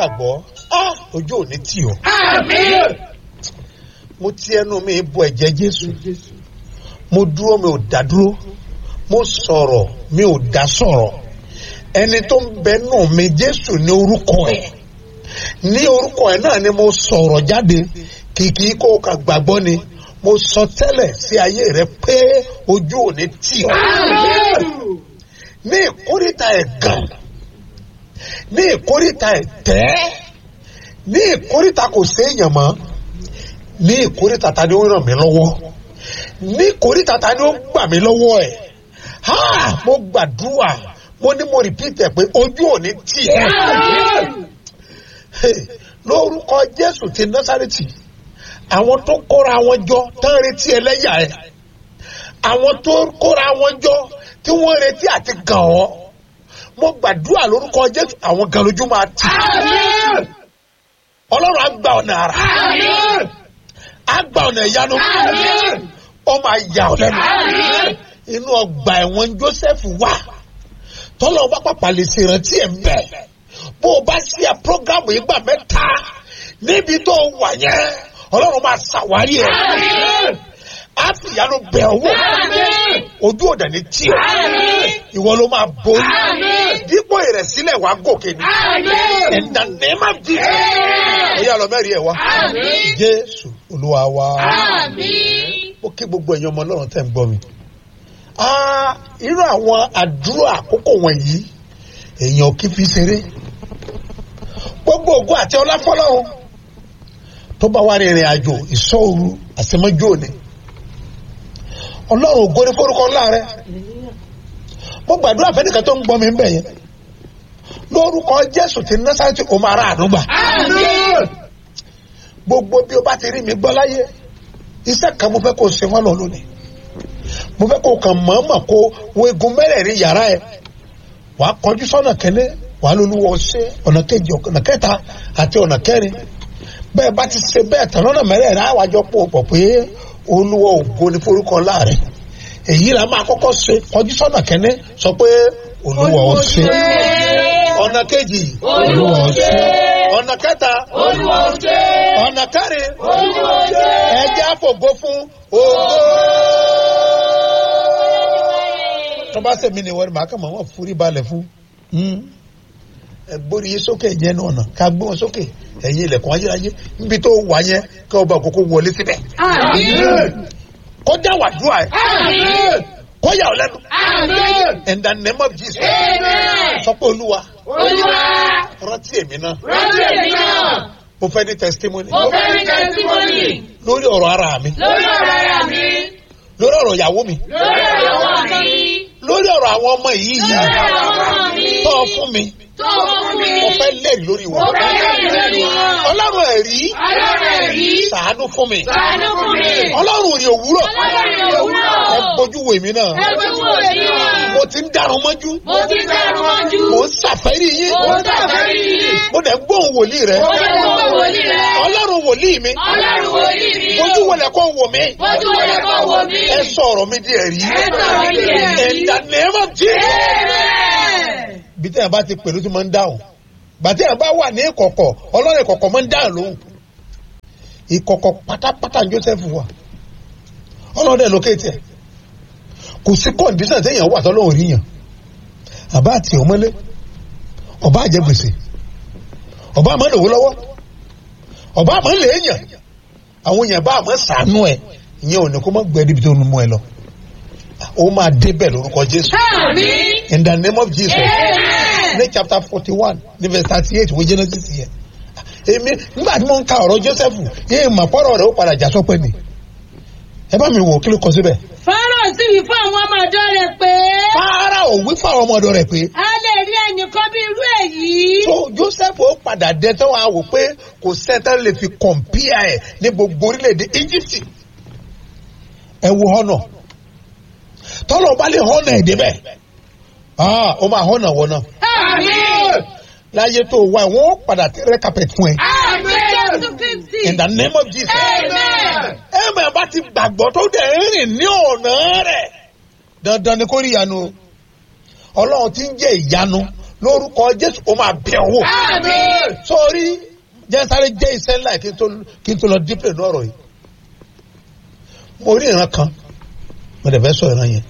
gbàgbọ́ ah, ojú ò ní tì ọ́ mo ti ẹnu mi bọ ẹ̀jẹ̀ jésù mo dúró mi ò dá dúró mo sọ̀rọ̀ mi ò dá sọ̀rọ̀ ẹni tó ń bẹ nù mi jésù ní orúkọ ẹ̀ ní orúkọ ẹ̀ náà ni mo sọ̀rọ̀ jáde kìkì kó o kà gbàgbọ́ ni mo sọ tẹ́lẹ̀ sí ayé rẹ pé ojú ò ní tì ọ́ ní ìkórìtà ẹ̀gàn ní ìkórìtà ẹ̀tẹ́ ní ìkórìtà kò séèyàn mọ́ ní ìkórìtà ta ni ó ràn mí lọ́wọ́ ní ìkórìtà ta ni ó gbà mí lọ́wọ́ ẹ̀ ha mo gbàdúrà mo ní mo repeat ẹ̀ pé ojú ò ní tì ẹ́ Hey, lórúkọ Jésù ti Násárẹ́tì àwọn tó kóra wọn jọ tán retí ẹlẹ́yà ẹ̀ àwọn tó kóra wọn jọ tí wọ́n retí àti gàn ọ́ mo gbàdúrà lórúkọ Jésù àwọn gan lójú máa tì Ọlọ́run á gba ọ̀nà àrà á gba ọ̀nà ìyanu ó máa yà ọ́ lẹ́nu inú ọgbà ẹ̀wọ̀n Joseph wà tọ́lọ́ bá pàpà lè ṣèrántí ẹ̀ bẹ́ẹ̀ bó o bá ṣe ẹ̀ prógámù ìgbà mẹ́ta níbi tó wà yẹn Ọlọ́run máa ṣàwárí ẹ̀ á fi ìyanu bẹ̀ ọ́ wò ojú ọ̀dà ní tí o ìwọ ló máa borí dípò ìrẹ̀sílẹ̀ wàá gòkè ní in the name of Jesus ẹ̀yà lọ mẹ́rin ẹ̀ wá Jésù Olúwa wa ó kí gbogbo ẹ̀yin ọmọ Ọlọ́run tẹ̀ ń gbọ́ mi Ah, irú àwọn àdúrà àkókò wọ̀nyí èèyàn kì í fi ṣeré gbogbo ògùn àti ọláfọlọ́run tó bá wà rìnrìn àjò ìṣọ́òru àṣemọ́jú òní ọlọ́run ògo ní forúkọ ńlá rẹ mo gbàdúrà fẹ́nìkan tó ń gbọ́ mi ń bẹ̀ yẹn lórúkọ jésù ti násàrẹ́tì ó máa rà àdúgbà gbogbo bí o bá ti rí mi gbọ́ láyé iṣẹ́ kan mo fẹ́ kó o ṣe wọ́n lọ lónìí mo fẹ́ kó o kàn mọ̀ọ́mọ̀ kó wo egun mẹ́rẹ̀ẹ̀rin yàrá ẹ̀ wà á kọjú sọ́nà kẹ́lẹ́ wà á lóluwọ́ ṣe ọ̀nà kejì ọ̀nà kẹta àti ọ̀nà kẹrin bẹ́ẹ̀ bá ti ṣe bẹ́ẹ̀ tán lọ́nà mẹ́rẹ̀ẹ̀rin àwàjọ pò pọ̀ pé olúwa ògo ní forúkọ láàrin èyí la máa kọ́kọ́ ṣe kọjú sọ́nà kẹ́lẹ́ sọ pé olúwa ó ṣe ọ̀nà kejì olúwa ó ṣe ọ̀nà kẹta Olúwa ó ṣe. ọ̀nà kẹrin Olúwa ó ṣe. ẹjẹ́ àfògo fún ògo tó bá sẹ̀mí ni wọ́n máa kà máa wọ́n forí balẹ̀ fún. ẹ gbórí yín sókè yẹn náà nà ká gbé wọn sókè ẹ̀yin ilẹ̀kùn ayérayé níbi tó wà yẹn kí ọba àkókò wọlé síbẹ̀. Àmín. kọjá wàdúrà ẹ̀ Àmín. kọjá ọ̀ lẹ́nu. Àmín. in the name of Jesus. Amen. sọ pé olúwa Olúwa, rántí èmi náà rántí èmi náà. mo fẹ́ ní testimony Mo fẹ́ ní tẹ́símọ́nì lórí ọ̀rọ̀ ara mi lórí ọ̀rọ̀ ara mi, lórí ọ̀rọ̀ ìyàwó mi lórí ọ̀rọ̀ ọmọ mi, lórí ọ̀rọ̀ àwọn ọmọ yìí lórí yìí ọ̀rọ̀ ọmọ mi. tọ́ ọ fún mi Tó fún mi. mo fẹ́ lẹ́rìí lórí Mo wọn. fẹ́ lẹ́yìn lórí wọn. ọlọ́run ẹ̀rí Ọlọ́run ẹ̀rí. ṣàánú fún mi Ṣàánú fún mi. ọlọ́run rí òwúrọ̀ Ọlọ́run òwúrọ̀. ẹ bójú wo èmi náà Ẹ gbójú wò mí náà. mo ti ń dàrún mọ́jú Mo ti dẹrù mọ́jú. mo ń ṣàfẹ́rí yín Mo ń ṣàfẹ́rí yín. mo dẹ̀ ń gbóhùn wòlíì rẹ Mo lè gbọ́ wòlíì rẹ. ọlọ́run wòlíì mi Ọlọ́run wòlíì mi. bójú wọlé kó wò mí Bójú wọlé kó wò mí. ẹ sọ̀rọ̀ mi di ẹ̀rí Ẹ sọ̀rọ̀ mi di ẹ̀rí. in the name of Jesus. Amen. bí tẹ́yà bá ti pẹ̀lú tí máa ń dáhùn gbàtẹ́yà bá wà ní ìkọ̀kọ̀ ọlọ́run ìkọ̀kọ̀ máa ń dáhùn lóhùn ìkọ̀kọ̀ pátápátá ní Joseph wà ọlọ́run dẹ̀ lókèétì ẹ̀ kò sí kọ́ndíṣàn téèyàn wà tọ́lọ́run rí yàn àbá àti ọmọlé ọba àjẹ gbèsè ọba àmọ́ lòwó lọ́wọ́ ọba àmọ́ lèèyàn àwọn èèyàn bá àmọ́ sànú ẹ̀ ìyẹn ò ní kó má gbẹ́ níbi tó ń mú ẹ lọ ó máa débẹ̀ lórúkọ Jésù Àmín. in the name of Jesus Amen. ní chapter forty one ní verse thirty eight wo Genesis yẹn èmi nígbà tí mo ń ka ọ̀rọ̀ Joseph yéé mà pọ́rọ̀ rẹ̀ ó padà já sọ́pẹ́ ni ẹ bá mi wò kí ló kọ síbẹ̀. Fáráò sì wí fún àwọn ọmọ ọ̀dọ̀ rẹ̀ pé Fáráò wí fáwọn ọmọ ọ̀dọ̀ rẹ̀ pé a lè rí ẹnìkan bí irú èyí. tó Joseph ó padà dé tó wàá wò pé kò sẹ́ńtẹ́ lè fi kọ̀m̀pìà ẹ̀ ní gbogbo orílẹ̀-èdè Egypt ẹ wo họ́nà tọ́lọ̀ bá lè họ́nà ẹ̀ débẹ̀ ah ó máa họ́nà wọ̀ náà Àmín. láyé tó wà wọ́n ó padà tẹ́rẹ́ carpet fún ẹ Àmín. Jésù Kristi. in the name of Jesus. Amen. ẹ̀mẹ̀ bá ti gbàgbọ́ tó dẹ̀ ń rìn ní ọ̀nà rẹ̀ dandan ni kó rí ìyanu o. ọlọ́run ti ń jẹ́ ìyanu lórúkọ jésù ó máa bẹ̀ ọ́ wò Àmín. sórí jẹ́nsáré jẹ́ iṣẹ́ ńlá kí n tó kí n tó lọ dípẹ̀ lọ́rọ̀ yìí mo rí ìran kan mo dẹ̀ fẹ́ sọ ìran yẹn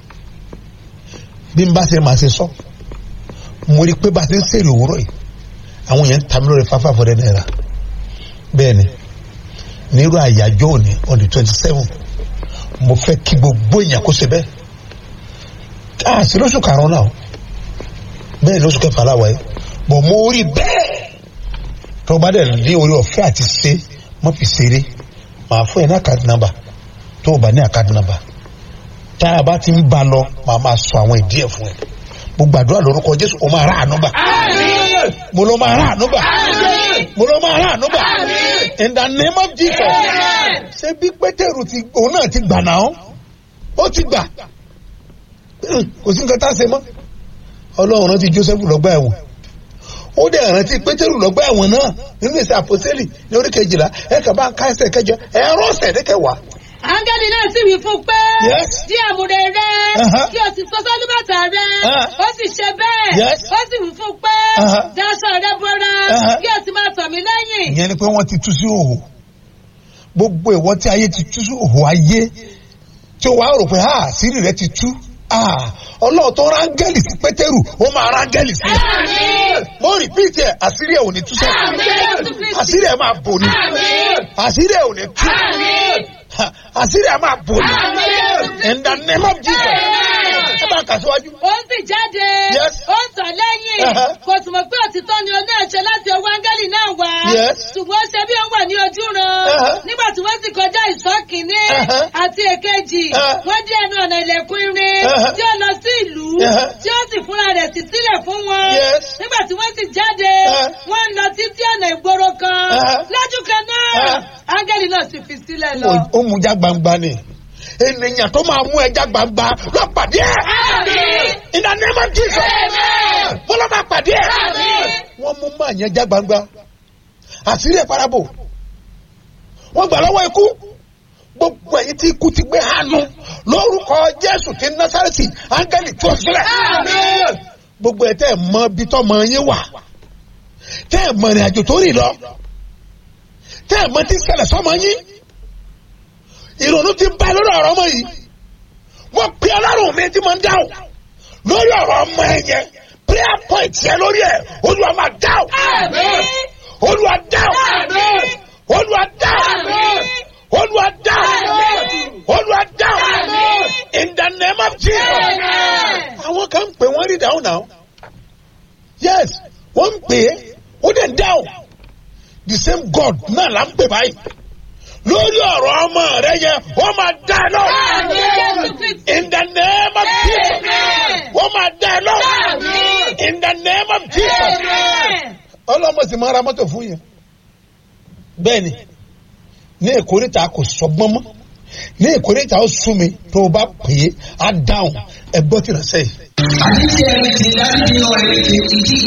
bí n bá ṣe máa ṣe sọ mo rí i pé bá a ṣe ń ṣèrè òwúrọ̀ yìí àwọn yẹn ń ta mi lórí fáfá fọ́dẹ́ náírà bẹ́ẹ̀ ni nírú àyájọ́ òní on the twenty seven mo fẹ́ kí gbogbo èèyàn kó ṣe bẹ́ẹ̀ káàsì lóṣù karùn-ún náà bẹ́ẹ̀ ni oṣù kẹfà láwa yìí bọ̀ mo rí bẹ́ẹ̀ tó bá dẹ̀ ní orí ọ̀fẹ́ àti ṣe mọ́ fi ṣeré màá fún ẹ ní àkáàdì nàmbà tó o bá ní àkáàdì nàmbà tá a bá ti ń ba lọ màá máa sọ àwọn ìdí ẹ̀ fún ẹ mo gbàdúrà lórúkọ jésù o máa rà àánú gbà Àmín. mo ló máa rà àánú gbà Àmín. mo ló máa rà àánú gbà Àmín. in the name of jesus Amen. ṣé bí pétérù ti òun náà ti gbà náà ó ti gbà kò sí nǹkan tá a ṣe mọ́ ọlọ́run rántí joseph lọ́gbà ẹ̀wọ̀n ó dẹ̀ rántí pétérù lọ́gbà ẹ̀wọ̀n náà nínú ìsẹ̀ àpòsílì ní orí kejìlá ẹ̀ kà bá ń ká ẹsẹ̀ kẹjọ ẹ̀rọ ọ̀sẹ̀ ní kẹwàá áńgẹ́lì náà sì wí fún un pé Yes. dí àmúre rẹ Uh-huh. kí o sì sọ sálúbàtà rẹ Uh-huh. ó sì ṣe bẹ́ẹ̀ Yes. ó sì wí fún un pé Uh-huh. daṣọ rẹ bora Uh-huh. kí o sì máa tọ̀ mí lẹ́yìn. ìyẹn ni pé wọ́n ti tú sí òhò gbogbo ìwọ tí ayé ti tú sí òhò ayé tí o wá rò pé ah sírí rẹ ti tú ah ọlọ́run tó rángẹ́lì sí pétérù ó máa rángẹ́lì sí ẹ Àmín. mo rìpíìtì ẹ àṣírí ẹ ò ní tú sẹ́ Àmín. àṣírí ẹ máa bò ní Àmín. àṣírí ẹ ò ní tú Àmín. Ha, àṣírí ẹ máa bò ní Àmín. in the name of Jesus Amen. ẹ bá kà síwájú. ó sì jáde Yes. ó ń tọ̀ lẹ́yìn Uh-huh. kò sì mọ̀ pé òtítọ́ ni oní ẹ̀ṣẹ̀ láti ọwọ́ áńgẹ́lì náà wá Yes. ṣùgbọ́n ó ṣe bí ó wà ní ojú ran Uh-huh. nígbà tí wọ́n sì kọjá ìsọ́ kìíní Uh-huh. àti èkejì Uh-huh. wọ́n dé ẹnu ọ̀nà ilẹ̀kùn irin Uh-huh. tí ó lọ sí ìlú Uh-huh. tí ó sì fúnra rẹ̀ sí sílẹ̀ fún wọn Yes. nígbà tí wọ́n sì jáde Uh-huh. wọ́n ń lọ títí ọ̀nà ìgboro kan Uh-huh. lójú kan náà Uh-huh. áńgẹ́lì náà sì fi sílẹ̀ lọ. ó mú já gbangba ni ènìyàn tó máa mú ẹja gbangba lọ pàdé ẹ Àmín. in the name of Jesus Amen. mo lọ máa pàdé ẹ Àmín. wọ́n mú máa yẹn já gbangba àṣírí ẹ̀ parabo wọ́n gbà lọ́wọ́ ikú gbogbo ẹ̀yin tí ikú ti gbé hànú lórúkọ Jésù ti Násárẹ́tì áńgẹ́lì tó sílẹ̀ Àmín. gbogbo ẹ̀ tẹ́ ẹ̀ mọ ibi tó mọ yín wà tẹ́ ẹ̀ mọ ìrìn àjò tó rìn lọ tẹ́ ẹ̀ mọ tí ṣẹlẹ̀ sọ́mọ yín ìrònú ti bá lórí ọ̀rọ̀ ọmọ yìí wọ́n pe ọlọ́run mi tí mo ń dáhùn lórí ọ̀rọ̀ ọmọ ẹ yẹn prayer point yẹn lórí ẹ̀ olúwa máa dáhùn Àmín. olúwa dáhùn Àmín. olúwa dáhùn Àmín. olúwa dáhùn Àmín. olúwa dáhùn Àmín. in the name of Jesus Amen. àwọn kan ń pè wọ́n rí dáhùn náà yes wọ́n ń pè é ó dẹ̀ ń dáhùn the same God náà là ń pè báyìí lórí ọ̀rọ̀ ọmọ rẹ yẹn wọ́n máa dá ẹ lọ Àmín. in the name of Jesus Amen. wọ́n máa dá ẹ lọ Àmín. in the name of Jesus Amen. ọlọ́mọ sì máa ra mọ́tò fún yẹn bẹ́ẹ̀ni ní ìkórìtà kò sọgbọ́n mọ́ ní ìkórìtà ó sún mi tó o bá pè é á dáhùn ẹ gbọ́ tìrẹsẹ̀ yìí. àti tí ẹni tí dájú ní ọ̀rẹ́ ti ti